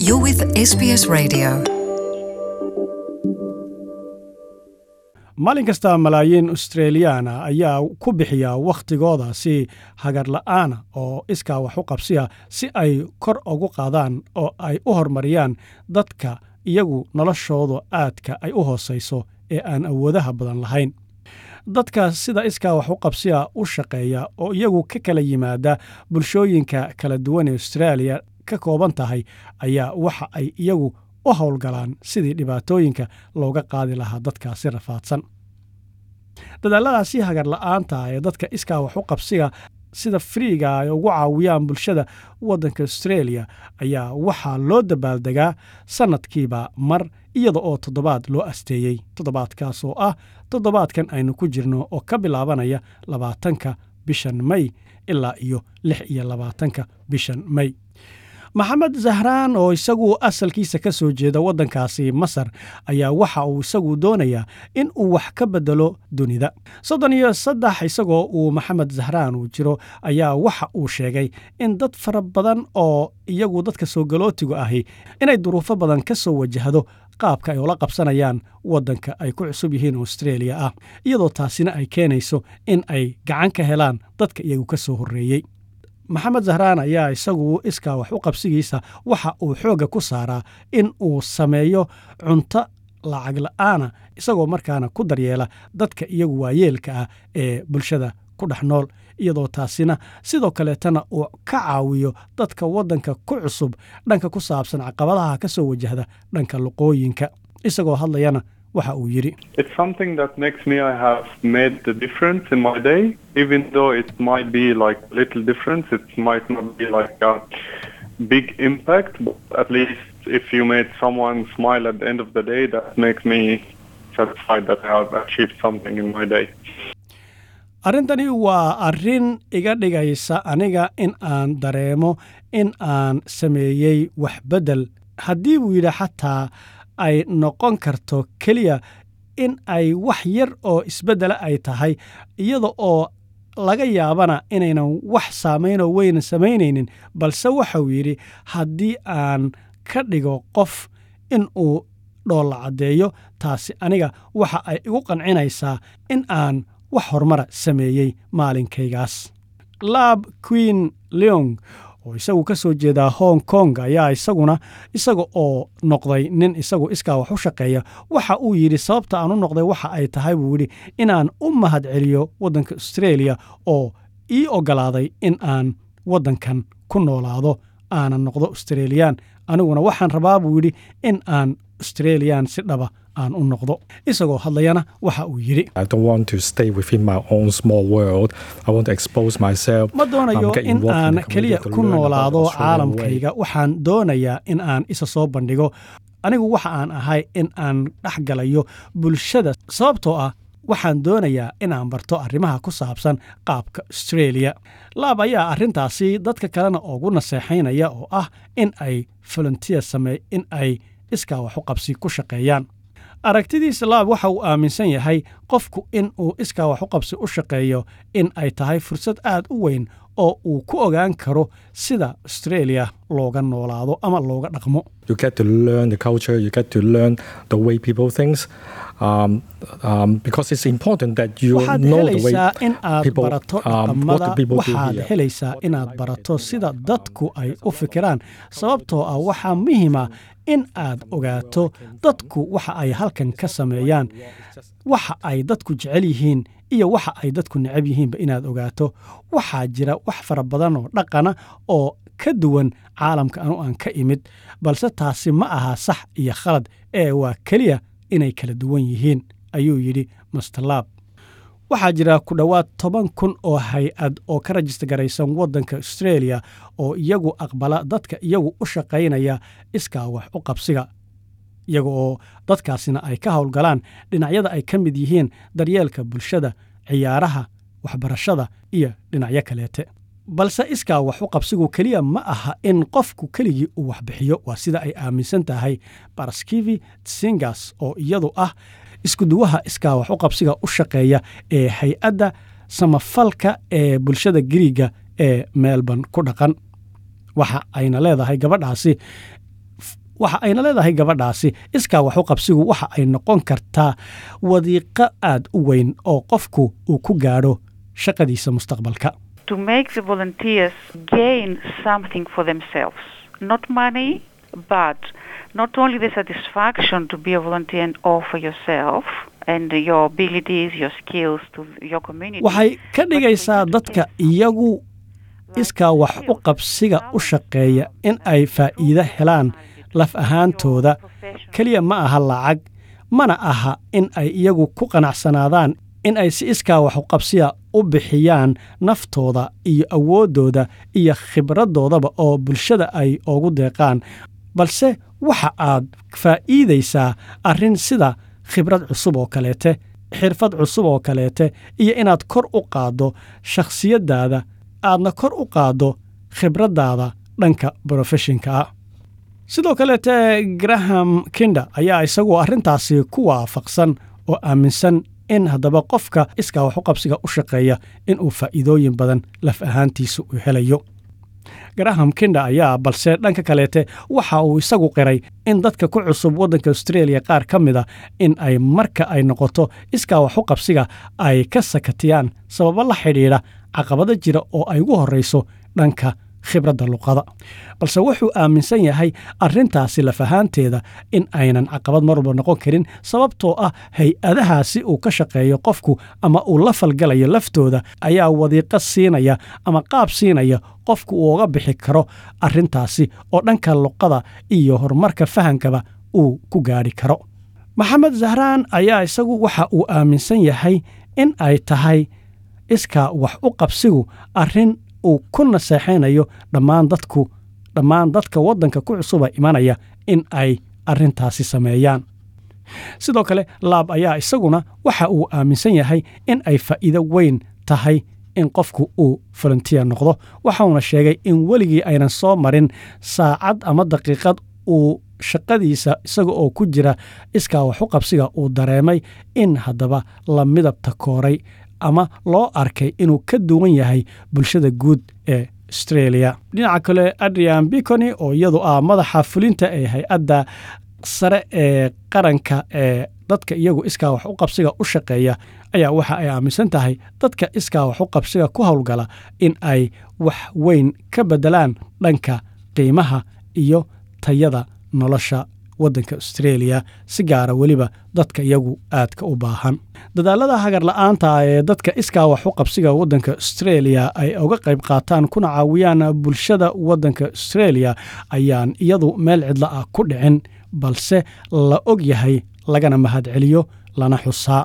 You're with SBS Radio. maalin kasta malaayiin australiyaana ayaa ku bixiya wakhtigooda si hagar la'aana oo iskaa wax u qabsiya si ay kor ugu qaadaan oo ay u horumariyaan dadka iyagu noloshooda aadka ay u hoosayso ee aan awoodaha badan lahayn dadka sida iskaa wax u qabsiya u shaqeeya oo iyagu ka kala yimaada bulshooyinka kala duwan ee austraaliya ka kooban tahay ayaa waxa ay iyagu u howlgalaan sidii dhibaatooyinka looga qaadi lahaa dadkaasi rafaadsan dadaalladaasi hagar la'aanta ee dadka iskaa wax u qabsiga sida friiga ay ugu caawiyaan bulshada waddanka australia ayaa waxaa loo dabaaldegaa sannadkiiba mar iyada oo toddobaad loo asteeyey toddobaadkaas oo ah toddobaadkan aynu ku jirno oo ka bilaabanaya labaatanka bishan may ilaa iyo lix iyo labaatanka bishan may maxamed zahraan oo isagu asalkiisa ka soo jeeda waddankaasi masar ayaa waxa uu isagu doonayaa in uu wax ka bedelo dunida soddon iyo saddex isagoo uu maxamed zahraan uu jiro ayaa waxa uu sheegay in dad fara badan oo iyagu dadka soo galootigu ahi inay duruufo badan ka soo wajahdo qaabka ay ula qabsanayaan waddanka ay ku cusub yihiin australia ah iyadoo taasina ay keenayso in ay gacan ka helaan dadka iyagu ka soo horreeyey maxamed zahraan ayaa isagu iskaa wax u qabsigiisa waxa uu xoogga ku saaraa in uu sameeyo cunto lacag la'aana isagoo markaana ku daryeela dadka iyagu waayeelka ah ee bulshada ku dhex nool iyadoo taasina sidoo kaleetana uu ka caawiyo dadka waddanka ku cusub dhanka ku saabsan caqabadaha ka soo wajahda dhanka luqooyinka isagoo hadlayana waxa uu yidhi It's something that makes me I have made the difference in my day, even though it might be like little difference. It might not be like a big impact, but at least if you made someone smile at the end of the day, that makes me satisfied that I have achieved something in my day. arrintani waa arrin iga dhigaysa aniga in aan dareemo in aan sameeyey wax beddel haddii buu yidhi xataa ay noqon karto keliya in ay wax yar oo isbeddela ay tahay iyada oo laga yaabana inaynan wax saamaynoo weyna samaynaynin balse waxauu yidhi haddii aan ka dhigo qof in uu dhoolla caddeeyo taasi aniga waxa ay igu qancinaysaa in aan wax horumara sameeyey maalinkaygaas laab queen leong oo isagu ka soo jeedaa hong kong ayaa isaguna isaga oo noqday nin isagu iskaa wax u shaqeeya waxa uu yidhi sababta aan u noqday waxa ay tahay buu yidhi inaan u mahad celiyo waddanka australia oo ii oggolaaday in aan waddankan ku noolaado aanan noqdo australiyan aniguna waxaan rabaa buu yidhi in aan australiyan si dhaba aan u noqdo isagoo hadlayana waxa uu yidhi I don't want to stay within my own small world. I want to expose myself. ma doonayo um, get in involved in aan the community keliya to ku learn about noolaado the Australian way. caalamkayga waxaan doonayaa in aan isa soo bandhigo anigu waxa aan ahay in aan dhex galayo bulshada sababtoo ah waxaan doonayaa inaan barto arrimaha ku saabsan qaabka australia laab ayaa arrintaasi dadka kalena ugu naseexaynaya oo ah in ay volunteer samee in ay iskaa wax u qabsi ku shaqeeyaan aragtidiisa laab waxa uu aaminsan yahay qofku in uu iskaa wax u qabsi u shaqeeyo in ay tahay fursad aad u weyn oo uu ku ogaan karo sida australia looga noolaado ama looga dhaqmo You get to learn the culture. You get to learn the way people think. Um, um, because it's important that you waxaad know the way helaysaa in aad people, barato um, what dhaqamada the people do waxaad here. helaysaa inaad barato sida dadku ay u fikiraan sababtoo ah waxaa muhiima in aad ogaato dadku waxa ay halkan ka sameeyaan waxa ay dadku jecel yihiin iyo waxa ay dadku necab yihiinba inaad ogaato waxaa jira wax fara badan oo dhaqana oo ka duwan caalamka anu aan ka imid balse taasi ma aha sax iyo khalad ee waa keliya inay kala duwan yihiin ayuu yidhi masterlaab waxaa jira ku dhowaad toban kun oo hay-ad oo ka rajista garaysan waddanka australia oo iyagu aqbala dadka iyagu u shaqaynaya iskaa wax u qabsiga iyaga oo dadkaasina ay ka howlgalaan dhinacyada ay ka mid yihiin daryeelka bulshada ciyaaraha waxbarashada iyo dhinacyo kaleete balse iskaa wax u qabsigu keliya ma aha in qofku keligii uu waxbixiyo waa sida ay aaminsan tahay baraskivi tsingas oo iyadu ah iskuduwaha iskaa wax u qabsiga u shaqeeya ee hay-adda samafalka ee bulshada giriiga ee melbourne ku dhaqan waxa ayna leedahay gabadhaasi waxa ayna leedahay gabadhaasi iskaa wax u qabsigu waxa ay noqon kartaa wadiiqo aad u weyn oo qofku uu ku gaadho shaqadiisa mustaqbalka to make the volunteers gain something for themselves. Not money, but not only the satisfaction to be a volunteer and offer yourself and your abilities, your skills to your community. waxay ka dhigaysaa dadka iyagu iskaa wax u qabsiga u shaqeeya in ay faa'iido helaan laf ahaantooda keliya ma aha lacag mana aha in ay iyagu ku qanacsanaadaan in ay si iskaa wax u qabsiya u bixiyaan naftooda iyo awooddooda iyo khibradoodaba oo bulshada ay ugu deeqaan balse waxa aad faa'iidaysaa arrin sida khibrad cusub oo kaleete xirfad cusub oo kaleete iyo inaad kor u qaaddo shakhsiyaddaada aadna kor u qaaddo khibraddaada dhanka brofeshinka ah sidoo kaleete graham kinder ayaa isagu arrintaasi ku waafaqsan oo aaminsan in haddaba qofka iskaa wax u qabsiga u shaqeeya inuu faa'iidooyin badan laf ahaantiisa u helayo graham kinder ayaa balse dhanka kaleete waxa uu isagu qiray in dadka ku cusub waddanka australia qaar ka mida in ay marka ay noqoto iskaa wax u qabsiga ay ka sakatiyaan sababo la xidhiidha caqabado jira oo ay ugu horrayso dhanka khibradda luqada balse wuxuu aaminsan yahay arrintaasi laf ahaanteeda in aynan caqabad mar walba noqon karin sababtoo ah hay-adahaasi uu ka shaqeeyo qofku ama uu la falgalayo laftooda ayaa wadiiqo siinaya ama qaab siinaya qofku uu uga bixi karo arrintaasi oo dhanka luqada iyo horumarka fahankaba uu ku gaadhi karo maxamed zahraan ayaa isagu waxa uu aaminsan yahay in ay tahay iskaa wax u qabsigu arrin uu ku naseexaynayo dhammaan dadku dhammaan dadka waddanka ku cusuba imanaya in ay arrintaasi sameeyaan sidoo kale laab ayaa isaguna waxa uu aaminsan yahay in ay faa'iido weyn tahay in qofku uu volunteer noqdo waxauna sheegay in weligii aynan soo marin saacad ama daqiiqad uu shaqadiisa isaga oo ku jira iskaa waxu qabsiga uu dareemay in haddaba la midabta kooray ama loo arkay inuu ka duwan yahay bulshada guud ee australia dhinaca kale adrian bicony oo iyadu ah madaxa fulinta ee hay-adda sare ee qaranka ee dadka iyagu iskaa wax u qabsiga u shaqeeya ayaa waxa ay aaminsan tahay dadka iskaa wax u qabsiga ku howlgala in ay wax weyn ka beddelaan dhanka qiimaha iyo tayada nolosha waddanka australia si gaara weliba dadka iyagu aadka u baahan dadaalada hagar la-aanta ee dadka iskaa wax u qabsiga waddanka australia ay uga qayb qaataan kuna caawiyaan bulshada waddanka australia ayaan iyadu meel cidlo ah ku dhicin balse la og yahay lagana mahadceliyo lana xusaa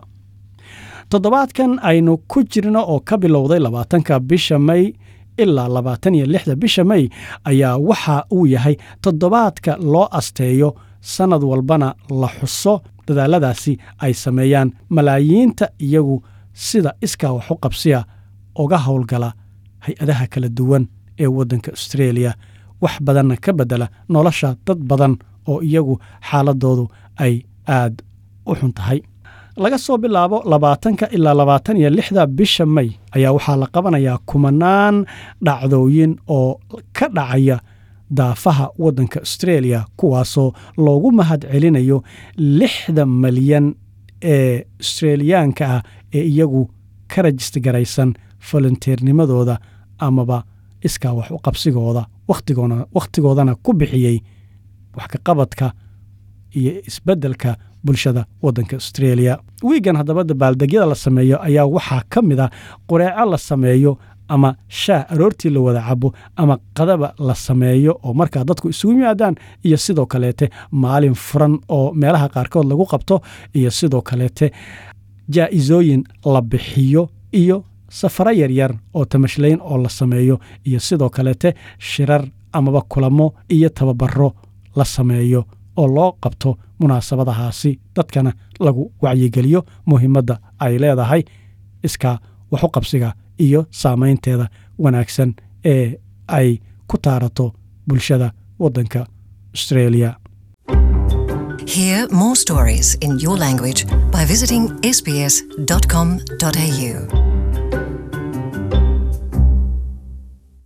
toddobaadkan aynu ku jirno oo ka bilowday labaatanka bisha may ilaa labaatan iyo lixda bisha may ayaa waxa uu yahay toddobaadka loo asteeyo sannad walbana la xuso dadaaladaasi ay sameeyaan malaayiinta iyagu sida iskaa wax u qabsiya uga howlgala hay-adaha kala duwan ee waddanka australia wax badanna ka beddela nolosha dad badan oo iyagu xaaladoodu ay aad u xun tahay laga soo bilaabo labaatanka ilaa labaatan iyo lixda bisha may ayaa waxaa la qabanayaa kumanaan dhacdooyin oo ka dhacaya daafaha waddanka australia kuwaasoo loogu mahad celinayo lixda malyan ee australiyaanka ah ee iyagu ka rajista garaysan volunteernimadooda amaba iskaa wax u qabsigooda wakhtigoodana ku bixiyey wax ka qabadka iyo isbeddelka bulshada waddanka australia wiigan haddaba dabaaldegyada la sameeyo ayaa waxaa ka mid a qureeco la sameeyo ama shaah aroortii la wada cabo ama qadaba la sameeyo oo markaa dadku isugu yimaadaan iyo sidoo kaleete maalin furan oo meelaha qaarkood lagu qabto iyo sidoo kaleete jaa'isooyin la bixiyo iyo safaro yaryar oo tamashlayn oo la sameeyo iyo sidoo kaleete shirar amaba kulamo iyo tababaro la sameeyo oo loo qabto munaasabadahaasi dadkana lagu wacyigeliyo muhiimadda ay leedahay iskaa waxu qabsiga iyo saamaynteeda wanaagsan ee ay ku taarato bulshada waddanka australia Hear more stories in your language by visiting sbs.com.au.